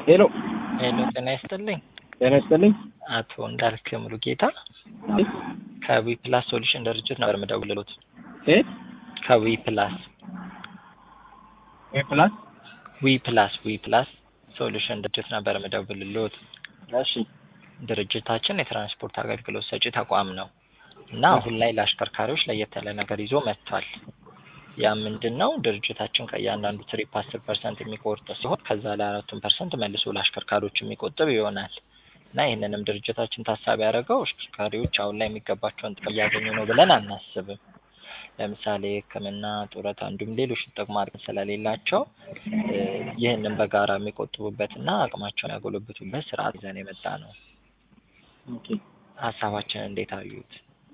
ሄሎ ሄሎ ጤና ይስጥልኝ። ጤና ይስጥልኝ። አቶ እንዳልክ ሙሉጌታ ከዊ ፕላስ ሶሉሽን ድርጅት ነበር የምደውልሎት። ሴት ከዊ ፕላስ ኤ ፕላስ ዊ ፕላስ ዊ ፕላስ ሶሉሽን ድርጅት ነበር የምደውልሎት። እሺ ድርጅታችን የትራንስፖርት አገልግሎት ሰጪ ተቋም ነው እና አሁን ላይ ለአሽከርካሪዎች ለየት ያለ ነገር ይዞ መጥቷል። ያ ምንድን ነው? ድርጅታችን ከእያንዳንዱ ትሪፕ አስር ፐርሰንት የሚቆርጥ ሲሆን ከዛ ላይ አራቱን ፐርሰንት መልሶ ለአሽከርካሪዎች የሚቆጥብ ይሆናል እና ይህንንም ድርጅታችን ታሳቢ ያደረገው አሽከርካሪዎች አሁን ላይ የሚገባቸውን ጥቅም እያገኙ ነው ብለን አናስብም። ለምሳሌ ሕክምና፣ ጡረታ እንዲሁም ሌሎች ጥቅማ ጥቅም ስለሌላቸው ይህንን በጋራ የሚቆጥቡበትና አቅማቸውን ያጎለብቱበት ስርዓት ይዘን የመጣ ነው። ኦኬ ሀሳባችን እንዴት አዩት?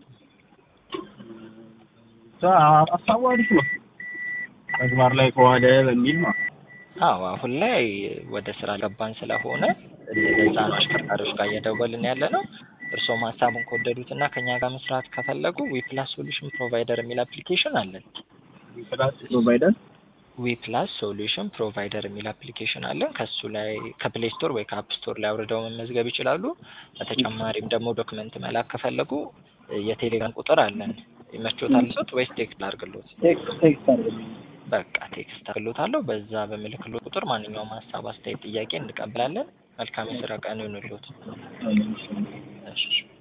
ሀሳቡ አሪፍ ነው። ተግባር ላይ ከዋለ በሚል ነው። አዎ አሁን ላይ ወደ ስራ ገባን ስለሆነ ለዛ ነው አሽከርካሪዎች ጋር እየደወልን ያለ ነው። እርስዎም ሀሳቡን ከወደዱት እና ከኛ ጋር መስራት ከፈለጉ ዊፕላስ ሶሉሽን ፕሮቫይደር የሚል አፕሊኬሽን አለን። ፕላስ ፕሮቫይደር ዊፕላስ ሶሉሽን ፕሮቫይደር የሚል አፕሊኬሽን አለን። ከሱ ላይ ከፕሌይ ስቶር ወይ ከአፕ ስቶር ላይ አውርደው መመዝገብ ይችላሉ። በተጨማሪም ደግሞ ዶክመንት መላክ ከፈለጉ የቴሌግራም ቁጥር አለን። ይመቾታል ሶት ወይስ ቴክስት አድርግሎት? ቴክስት ቴክስት አድርግልኝ። በቃ ቴክስት አድርግሎታለሁ። በዛ በምልክሎት ቁጥር ማንኛውም ሀሳብ፣ አስተያየት፣ ጥያቄ እንቀበላለን። መልካም የስራ ቀን ይሁንልዎት። እሺ